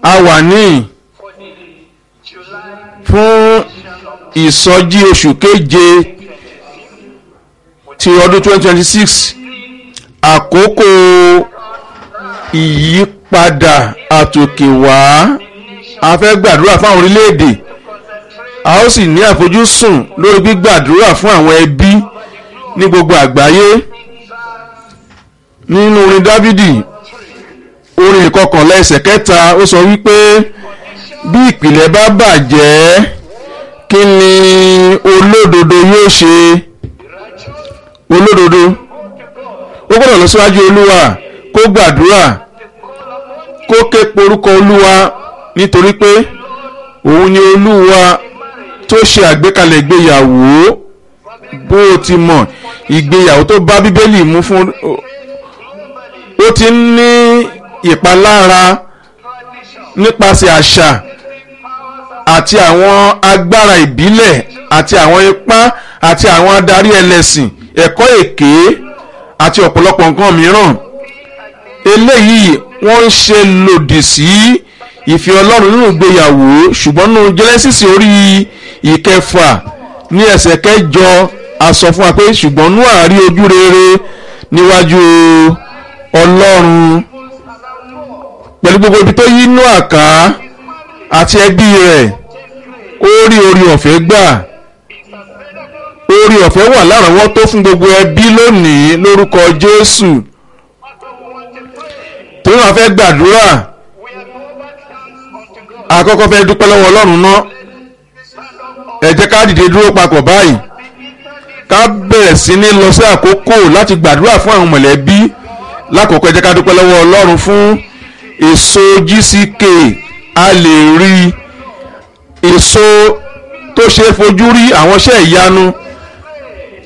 a wà ní for the July fún ìsọjí oṣù keje ti ọdún 2026 àkókò ìyípadà àtòkèwá a fẹ́ gbàdúrà fún àwọn orílẹ̀-èdè a ó sì ní àfojúsùn lórí gbígbàdúrà fún àwọn ẹbí ní gbogbo àgbáyé nínú orin dávidi orin ìkọkànlá ẹsẹ̀ kẹta ó sọ wípé bí ìpìlẹ̀ bá bàjẹ́ kí ni olódodo yóò ṣe olódodo ó gbọ́dọ̀ lọ síwájú olúwa kó gbàdúrà kó ké porúkọ olúwa nítorí pé òun ni olúwa tó ṣe àgbékalẹ̀ ìgbéyàwó bó o ti mọ̀ ìgbéyàwó tó bá bíbélì mú fún ó ti ń ní ìpalára nípasẹ̀ àṣà àti àwọn agbára ìbílẹ̀ àti àwọn ipá àti àwọn adarí ẹlẹ́sìn ẹ̀kọ́ èké àti ọ̀pọ̀lọpọ̀ nǹkan mìíràn eléyìí wọ́n ń ṣe lòdì sí ìfẹ́ ọlọ́run nínú ìgbéyàwó ṣùgbọ́n nínú Genesis orí ìkẹfà ní ẹsẹ̀ kẹjọ a sọ fún wa pé ṣùgbọ́n Nóà rí ojú rere níwájú ọlọ́run pẹ̀lú gbogbo ibi tó yí Nóà ká àti ẹbí rẹ̀ ó rí orí ọ̀fẹ́ gbà orí ọ̀fẹ́ wà lárọ̀ọ́wọ́tó fún gbogbo ẹbí lónìí lórúkọ Jésù torí wọn fẹ́ gbàdúrà àkọ́kọ́ fẹ́ dúpẹ́ lọ́wọ́ Ọlọ́run náà ẹ jẹ́ ká dìde dúró papọ̀ báyìí ká bẹ̀rẹ̀ sí ní lọ sí àkókò láti gbàdúrà fún àwọn mọ̀lẹ́bí lákòókò ẹ jẹ́ ká dúpẹ́ lọ́wọ́ Ọlọ́run fún èso GCK a lè rí èso tó ṣe é fojú rí àwọn iṣẹ́ ìyanu